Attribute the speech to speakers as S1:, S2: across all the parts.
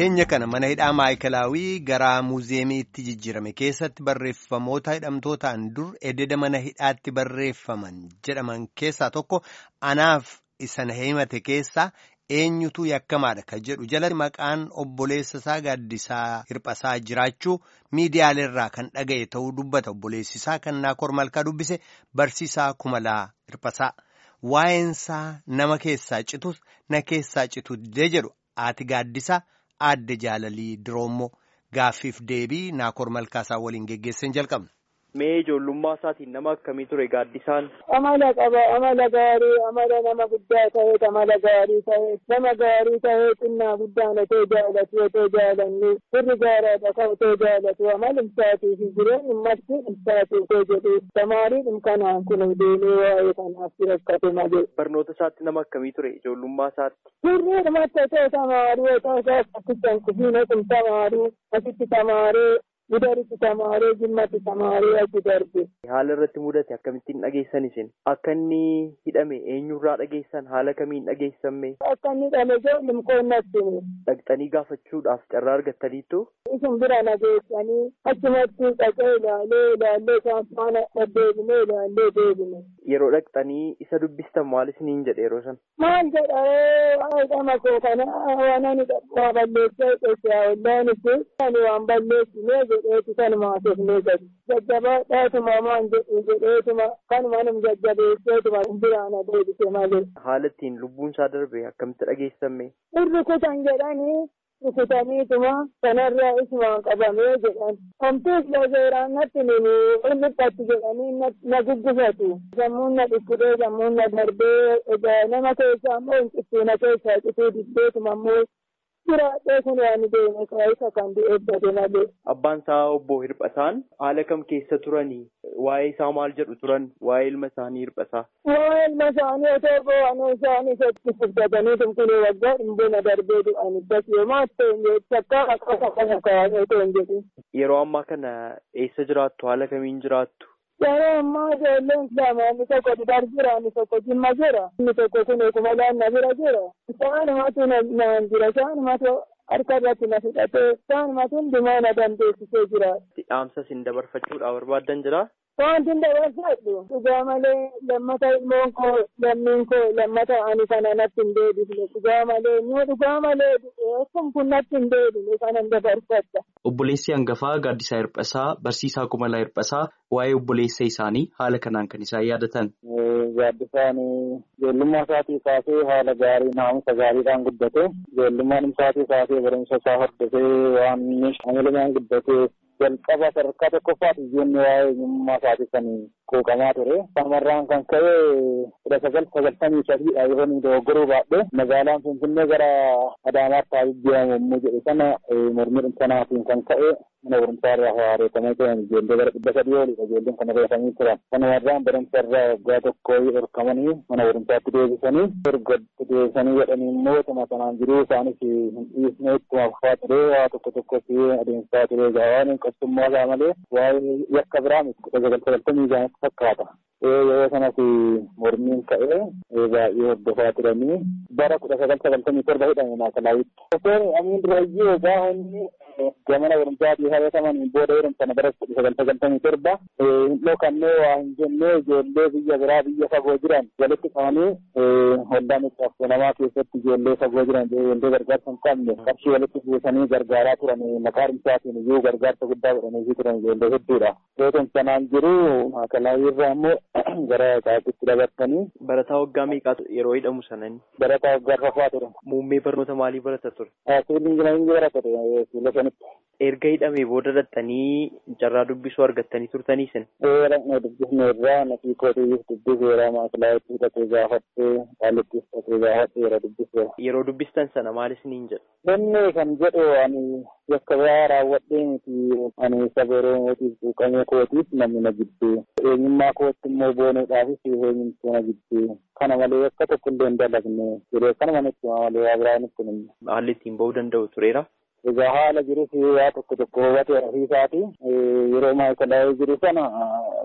S1: dhiyeenya kana mana hidhaa maayikalaawii gara muuziyeemiitti jijjiirame keessatti barreeffamoota hidhamtootaan dur ededa mana hidhaatti barreeffaman jedhaman keessaa tokko anaaf isa himate keessaa eenyutu yakkamaadha kan jedhu jalatti maqaan obboleessa isaa gaaddisaa hirphasaa jiraachuu miidiyaaleerraa kan dhaga'e ta'uu dubbata obboleessisaa kan naakor malkaa dubbise barsiisaa kumalaa hirphasaa waa'eensaa nama keessaa citus na keessaa citu didee jedhu haati gaaddisaa aadde jaalalii diroommoo gaaffiif deebii naakor malkaasaa waliin geggeessan jalqabna.
S2: Mee ijoollummaa isaatiin nama akkamii ture gaaddisaan?
S3: Amala qaba amala gaarii amala nama guddaa ta'e amala gaarii ta'e nama gaarii ta'e xinnaa guddaan otoo jaalatu otoo jaalannu firri gaaraadha kan otoo jaalatu amala isaatii fi jireenyi marti isaatii otoo jedhu tamaariin kanaan kun deemee waa'ee kanaaf rakkate malee.
S2: Barnoota isaatti nama akkamii ture ijoollummaa isaatti?
S3: Firri dhumatti otoo tamaarii otoo isaa akkasitti kufiin otoo tamaarii asitti tamaaree gudaritti tamaaree jimmatti tamaaree achi darbe.
S2: Haala irratti mudate akkamittiin dhageessan isin? Akka inni hidhame eenyurraa dhageessan haala kamiin dhageessamme?
S3: Akka inni hidhame ijoollum qoonnatti.
S2: Dhaqxanii gaafachuudhaaf carraa argattaniittu?
S3: Isin bira nageessanii achumatti dhaqee ilaalee ilaallee isaan faana deddeebinee ilaallee deebine.
S2: Yeroo dhaqxanii isa dubbistan maal isiniin jedhe yeroo sana?
S3: Maal jedha hidhama koo kana waan ani waa balleessee qeessaa ollaan itti ani waan balleessinee jedheetu kanuma haasofnee gadi. Jajjabaadhaatuma maan jedhu jedheetuma kanuma num jajjabeesseetuma biraana deebise malee.
S2: Haala ittiin lubbuun isaa darbe akkamitti dhageessamme?
S3: Irri kutan jedhanii rukutaniituma kanarraa isumaan qabamee jedhan. Homtuus lazeeraan natti nini dhiphattu jedhanii na guggufatu. Sammuun na dhukkudee sammuun na darbee egaa nama keessaa immoo hin cittuu na keessaa cituu diddeetuma immoo jiraadhee kun waan deeme isa kan eebbate malee.
S2: Abbaan isaa obbo Hirphasaan haala kam keessa turanii? Waa'ee isaa maal jedhu turan? Waa'ee ilma isaanii Hirphasaa?
S3: Waa'ee ilma isaanii otoo bo'anuu isaanii isatti furdatanii tumkunee waggaa dhimbona darbee du'an ibdas yooma ta'e takkaa akka kana kaa'anii otoo hin jedhin.
S2: Yeroo ammaa kana eessa jiraattu? Haala kamiin jiraattu?
S3: Yeroo ammaa ijoolleen lama inni tokko Dudar jira inni tokko Jimma jira inni tokko kun eeguma laanna bira jira. Isaanumatu naan jira isaanumatu harka irratti na fudhatee isaanumatu hundumaa na dandeessisee jira.
S2: Dhaamsa isin dabarfachuudhaaf barbaaddan jira?
S3: Wanti hin dabarfadhu dhugaa malee lammata ilmoon koo lammiin koo lammata ani kana natti hin deebifne dhugaa malee nu dhugaa malee kun kun natti hin deebine kana hin dabarfadha.
S4: Obboleessi hangafaa Gaaddisaa Hirphasaa Barsiisaa Kumalaa Hirphasaa waa'ee obboleessa isaanii haala kanaan kan isaan yaadatan.
S5: Gaaddisaan ijoollummaa isaatii kaasee haala gaarii naamusa gaariidhaan guddate ijoollummaan isaatii kaasee barumsa isaa hordofee waan amalamaan guddate jalqaba sadarkaa tokkoffaati ijoollee waa'ee eenyummaa isaatii kan quuqamaa ture. Shamarraan kan ka'e kudha sagal sagaltamii sadiidha yoo inni dogoggoruu baadhee magaalaan Finfinnee gara Adaamaatti haa jijjiiramu yommuu jedhe sana mormii kanaatiin kan ka'e mana barumsaa irraa haareeffamee turan ijoollee gara dhibba sadii olidha ijoolleen kana reeffamanii turan. Kanumarraan barumsa irraa waggaa tokko dhorkamanii mana barumsaatti deebisanii erga deebisanii jedhanii immoo tuma sanaan jiruu isaanis hin dhiisne ittuma fufaa ture waa tokko tokko fi adeemsaa ture gaawaan qabsummaa isaa malee waa'ee yakka biraa miti kudha sagal sagaltamii isaanitti fakkaata. Yeroo sanas mormiin ka'ee baay'ee hordofaa turanii bara kudha sagal sagaltamii torba hidhame maakalaawwitti. Doktor Amiin Durayyee gaafa inni gamana barumsaatii hawwataman booda yeroo sana bara kudha sagal sagaltamii torba hin dhokannee waa hin jennee ijoollee biyya biraa biyya fagoo jiran walitti qabanii waldaa miccaaftuu namaa keessatti ijoollee fagoo jiran ijoollee gargaarsa hin qabne qarshii walitti buusanii gargaaraa turan maqaa dhimsaatiin iyyuu gargaarsa guddaa godhanii turan ijoollee hedduudha. Yeroo sanaan jiru maakalaawwii irraa immoo gara isaatitti dabartanii.
S2: Barataa waggaa meeqaatu yeroo hidhamu sanani?
S5: Barataa waggaa arfaffaa ture.
S2: Muummee barnoota maalii barata ture?
S5: Siviilii injinaringii barata ture fuula sanitti.
S2: Erga hidhamee booda dhattanii carraa dubbisuu argattanii turtanii isin?
S5: Ee dhaqnee dubbisne irraa nafii kootiif dubbiseera maakilaayitti hidhatee gaafattee qaalittis hidhatee gaafattee yeroo dubbise.
S2: Yeroo dubbistan sana maal isiniin jedhu?
S5: Inni kan jedhu ani yakka biraa raawwadhee miti ani saba Oromootiif quuqamee kootiif namni na jibbee. Eenyummaa kootti immoo boonuudhaafis eenyumtuu na jibbee. Kana malee akka tokko illee hin dalagne jedhee kanuma nutti malee waa biraa nutti hin
S2: Haalli ittiin ba'uu danda'u tureera?
S5: Egaa haala jirus waa tokko tokko hubatee ofiisaati. Yeroo maayikalaa'ee jiru sana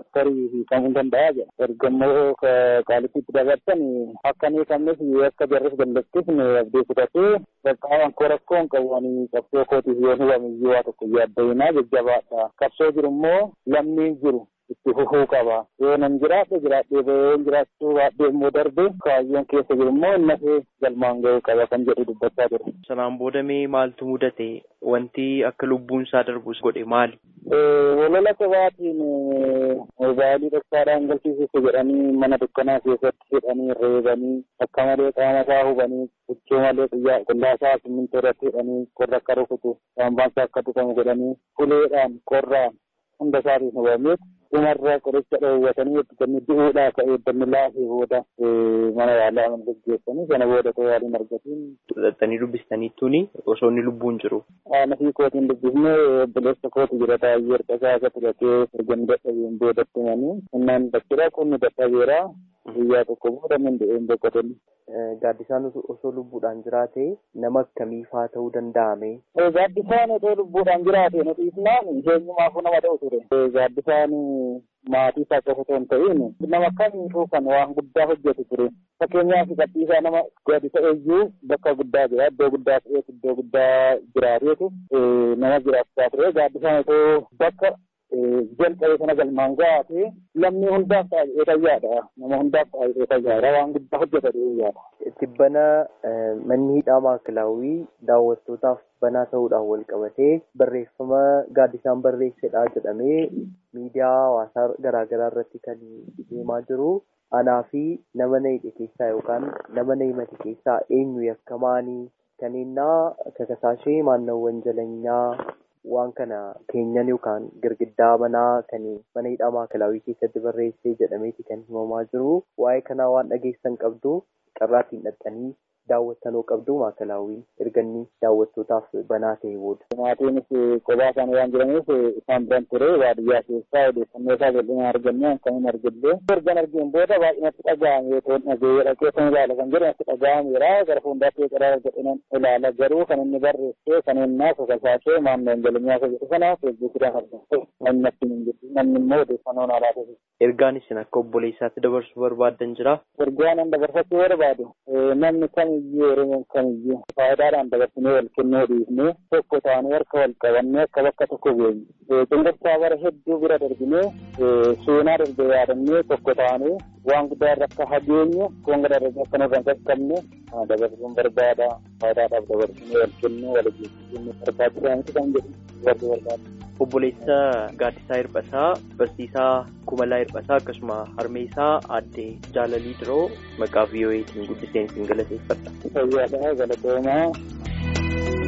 S5: tarii hiikamuu danda'a jedha. Erga immoo qaalittiitti dabarsan akka hin hiikamnes akka jarris dallattisne abdii kutatee bakka rakkoo rakkoo hin qabu ani qabsoo kootiif yoo hubamiyyuu waa tokko yaaddayinaa jajjabaadha. Qabsoo jiru immoo lammiin jiru. itti fufuu qaba yoo nan jiraadhe jiraadhee bahee jiraachuu baadhee immoo darbe kaayyoon keessa jiru immoo innafee galmaan ga'uu qaba kan jedhu dubbachaa ture.
S2: Sanaan booda mee maaltu mudate wanti akka lubbuun isaa darbus godhe maali?
S5: Walola qabaatiin mobaayilii dhoksaadhaan galchiisuuf jedhanii mana dukkanaa keessatti hidhanii reebanii akka malee qaama isaa hubanii huccuu malee xiyyaa qullaasaa simmintoo irratti hidhanii qorra akka rukutu saambaansaa akka tuqamu godhanii uleedhaan qorraan hunda isaatiin hubameet dhumarra qoricha dhoowwatanii eebbifanii du'uudhaa ka'ee dammi laafee booda mana yaalaa mana gaggeessanii sana booda ta'uu yaaliin argatiin.
S2: Xaxxanii dubbistaniittuuni osoo inni lubbuun jiru.
S5: Nafii kootiin dubbifnee obboleessa kooti jira taa'ee erga isaa akka turatee erga dadhabeen boodatti himanii innaan bakkira qunni dadhabeera guyyaa tokko booda min du'een boqotanii.
S2: Gaaddisaan osoo lubbuudhaan jiraate nama akkamiifaa ta'uu danda'ame.
S5: Gaaddisaan osoo lubbuudhaan jiraate nuti isnaan eenyumaafuu nama ta'u ture. Gaaddisaan maatii isaa qofa osoo hin ta'in nama kamiifuu kan waan guddaa hojjetu ture. Fakkeenyaaf gadhiisaa nama gaaddisa eeyyuu bakka guddaa jira iddoo guddaa ta'eetu iddoo guddaa jiraateetu nama jiraachaa ture. Gaaddisaan osoo bakka jalqabee sana galmaan gaate lammii hundaaf taa'ee fayyaadha. Nama hundaaf taa'ee fayyaadha. Waan guddaa hojjeta yaada.
S2: Tibbana manni hidhaa maakilaawwii daawwattootaaf banaa ta'uudhaan wal qabatee barreeffama gaaddisaan barreessedha jedhamee miidiyaa hawaasaa garaagaraa irratti kan deemaa jiru. Anaa fi nama na hidhe keessaa yookaan nama na himate keessaa eenyu yakkamaanii kaneennaa kakasaashee maannawwan jalanyaa waan kana keenyan yookaan girgiddaa manaa kan mana hidhaa maakilaawwii keessatti barreessee jedhameeti kan himamaa jiru. Waa'ee kanaa waan dhageessan qabdu carraattiin dhaqxanii daawwattanoo qabdu maakilaawwiin erganni daawwattootaaf banaa ta'e booda.
S5: Maatiinis kophaa isaanii waan jiraniif isaan biran ture baadiyyaa keessaa odeeffannoo isaa bal'inaan argannee akkamiin argillee. Ergan argeen booda baay'inatti dhaga'ame yoo dhagee dhaqee kan ilaala kan jedhu natti dhaga'ameera gara fuuldaatti qadaada jedhanii ilaala garuu kan inni barreessee kan innaa kakasaashee maannoon jalinyaa isa jedhu sana feesbuukidhaan argamte namni natti hin jirtu namni immoo odeeffannoo naa laata.
S2: Ergaan isin akka obboleessaatti dabarsuu barbaaddan jira.
S5: Ergaan an dabarsachuu barbaadu namni kamiyyuu oromoon kamiyyuu faayidaadhaan dabarsinee wal kennuu dhiifnee tokko taanee harka wal qabannee akka bakka tokko geenyu. Cunqursaa bara hedduu bira darbinee seenaa darbe yaadannee tokko taanee waan guddaa irra akka hageenyu konga darbe akka nurra hin qaqqabne dabarsuun barbaada faayidaadhaaf dabarsinee wal kennuu wal geessisuu barbaachisaa miti kan jedhu warri barbaada.
S2: Obboleessa Gaaddisaa Hirphasaa Barsiisaa Kumalaa Hirphasaa akkasuma harmee isaa aadde Jaalalii Diroo maqaa VOA'tiin guddiseen isin galateeffadha.
S5: Fayyaadhaa galatoomaa.